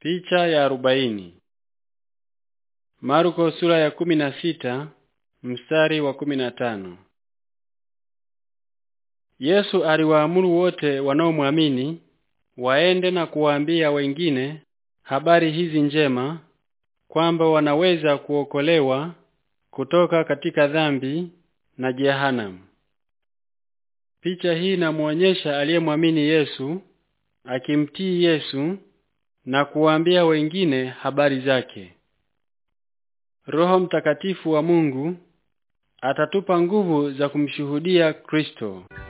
Picha ya arobaini. Marko sura ya kumi na sita mstari wa kumi na tano. Yesu aliwaamuru wote wanaomwamini waende na kuwaambia wengine habari hizi njema kwamba wanaweza kuokolewa kutoka katika dhambi na jehanamu. Picha hii inamuonyesha aliyemwamini Yesu akimtii Yesu na kuwaambia wengine habari zake. Roho Mtakatifu wa Mungu atatupa nguvu za kumshuhudia Kristo.